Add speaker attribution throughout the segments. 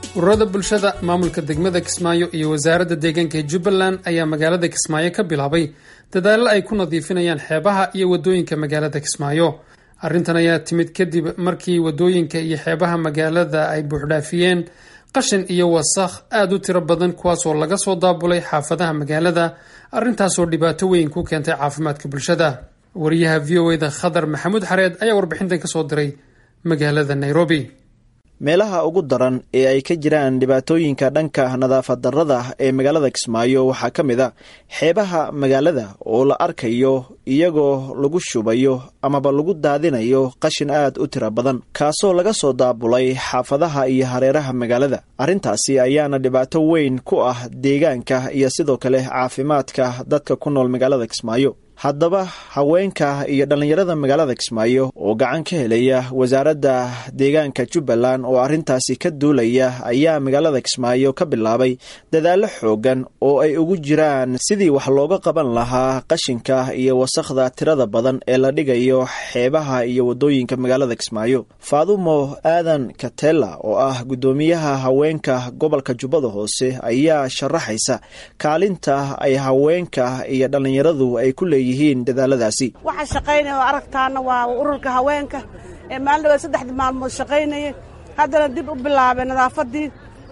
Speaker 1: ururada bulshada maamulka degmada kismaayo iyo wasaaradda deegaanka ee jubbaland ayaa magaalada kismaayo ka bilaabay dadaallo ay ku nadiifinayaan xeebaha iyo wadooyinka magaalada kismaayo arrintan ayaa timid kadib markii wadooyinka iyo xeebaha magaalada ay buuxdhaafiyeen qashin iyo wasakh aada u tiro badan kuwaasoo laga soo daabulay xaafadaha magaalada arrintaasoo dhibaato weyn ku keentay caafimaadka bulshada wariyaha v o eda khadar maxamuud xareed ayaa warbixintan kasoo diray magaalada nairobi
Speaker 2: meelaha ugu daran ee ay ka jiraan dhibaatooyinka dhanka nadaafad darrada ee magaalada kismaayo waxaa ka mid a xeebaha magaalada oo la arkayo iyagoo lagu shubayo amaba lagu daadinayo qashin aad u tira badan kaasoo laga soo daabulay xaafadaha iyo hareeraha magaalada arrintaasi ayaana dhibaato weyn ku ah deegaanka iyo sidoo kale caafimaadka dadka ku nool magaalada kismaayo haddaba haweenka iyo dhallinyarada magaalada kismaayo oo gacan ka helaya wasaaradda deegaanka jubbaland oo arrintaasi ka duulaya ayaa magaalada kismaayo ka bilaabay dadaallo xoogan oo ay ugu jiraan sidii wax looga qaban lahaa qashinka iyo wasakhda tirada badan ee la dhigayo xeebaha iyo waddooyinka magaalada kismaayo faadumo aadan katela oo ah guddoomiyaha haweenka gobolka jubbada hoose ayaa sharaxaysa kaalinta ay haweenka iyo dhallinyaradu ay ku leeyihiin
Speaker 3: waxaa shaqaynaya oo aragtaana waa ururka haweenka ee maalin dhawaad saddexdii maalmood shaqaynayay haddana dib u bilaabay nadaafadii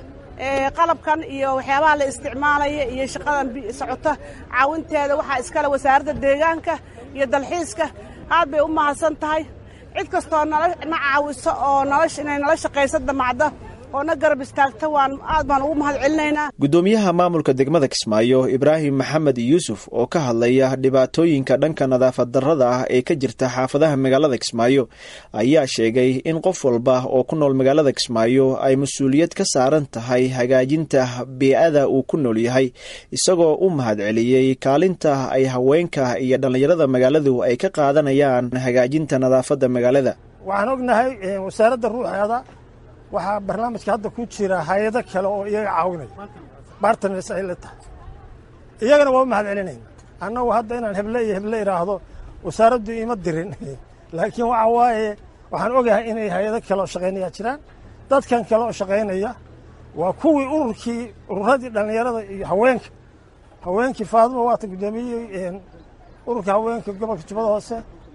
Speaker 3: qalabkan iyo waxyaabaha la isticmaalaya iyo shaqadan socota caawinteeda waxaa iskale wasaaradda deegaanka iyo dalxiiska aad bay u mahadsan tahay cid kastoo na caawiso oo inay nala shaqaysa damacda oo na garab istaagta waan aad baan ugu mahad celinaynaa
Speaker 2: guddoomiyaha maamulka degmada kismaayo ibraahim maxamed yuusuf oo ka hadlaya dhibaatooyinka dhanka nadaafad darrada ah ee ka jirta xaafadaha magaalada kismaayo ayaa sheegay in qof walba oo ku nool magaalada kismaayo ay mas-uuliyad ka saaran tahay hagaajinta bee-ada uu ku nool yahay isagoo u mahad celiyey kaalinta ay haweenka iyo dhallinyarada magaaladu ay ka qaadanayaan hagaajinta nadaafadda magaalada
Speaker 4: waxaan ognahay wasaaradda ruuxeeda waxaa barnaamijka hadda ku jira hay-ado kale oo iyaga caawinaya bartners ay la tahay iyagana waa u mahad celinayna annagu hadda inaan heble iyo heble idhaahdo wasaaraddu ima dirin laakiin waxa waaye waxaan ogahay inay hay-ado kale oo shaqaynaya jiraan dadkan kale oo shaqaynaya waa kuwii ururkii ururadii dhallinyarada iyo haweenka haweenkii faaduma waata guddoomiyey ururka haweenka gobolka jubbada hoose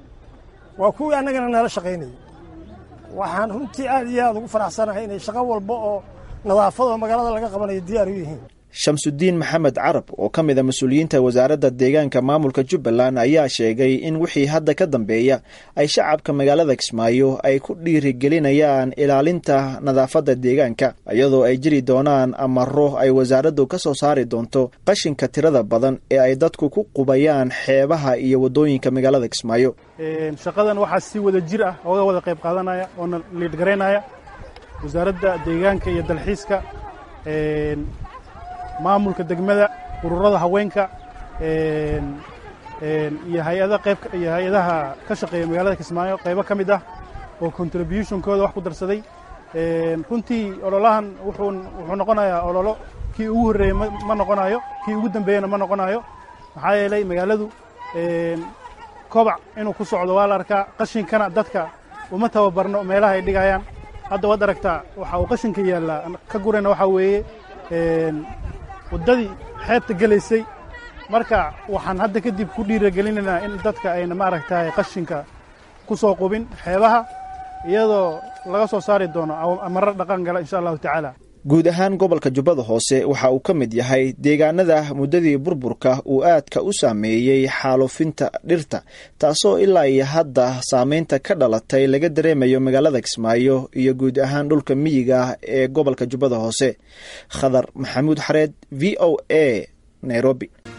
Speaker 4: waa kuwii annagana nala shaqaynayay waxaan runtii aad iyo aad ugu faraxsanahay inay shaqo walba oo nadaafadoo magaalada laga qabanayo diyaar u yihiin
Speaker 2: shamsudiin maxamed carab oo ka mid a mas-uuliyiinta wasaaradda deegaanka maamulka jubbaland ayaa sheegay in wixii hadda ka dambeeya ay shacabka magaalada kismaayo ay ku dhiirigelinayaan ilaalinta nadaafadda deegaanka iyadoo ay jiri doonaan amaro ay wasaaraddu ka soo saari doonto qashinka tirada badan ee ay dadku ku qubayaan xeebaha iyo waddooyinka magaalada kismaayo
Speaker 5: shaqadan waxaa si wada jir ah ooga wada qayb qaadanaya oona liidhgaraynaya wasaaradda deegaanka iyo dalxiiska maamulka degmada ururada haweenka iyo hay-ada qayb iyo hay-adaha ka shaqeeya magaalada kismaayo qaybo ka mid ah oo contributionkooda wax ku darsaday runtii ololahan wuxuu wuxuu noqonayaa ololo kii ugu horreeyey ma noqonayo kii ugu dambeeyena ma noqonayo maxaa yeelay magaaladu kobac inuu ku socdo waa la arkaa qashinkana dadka uma tababarno meelaha ay dhigayaan hadda waad aragtaa waxa uu qashinka yaallaa ka gurayna waxaa weeye waddadii xeebta gelaysay marka waxaan hadda kadib ku dhiiragelinaynaa in dadka ayna maaragtay qashinka ku soo qubin xeebaha iyadoo laga soo saari doono amarar dhaqan gala insha allahu tacaala
Speaker 2: guud ahaan gobolka jubbada hoose waxa uu ka mid yahay deegaanada muddadii burburka uu aadka u saameeyey xaalufinta dhirta taasoo ilaa iyo hadda saameynta ka dhalatay laga dareemayo magaalada kismaayo iyo guud ahaan dhulka miyiga ah ee gobolka jubbada hoose khadar maxamuud xareed v o a nairobi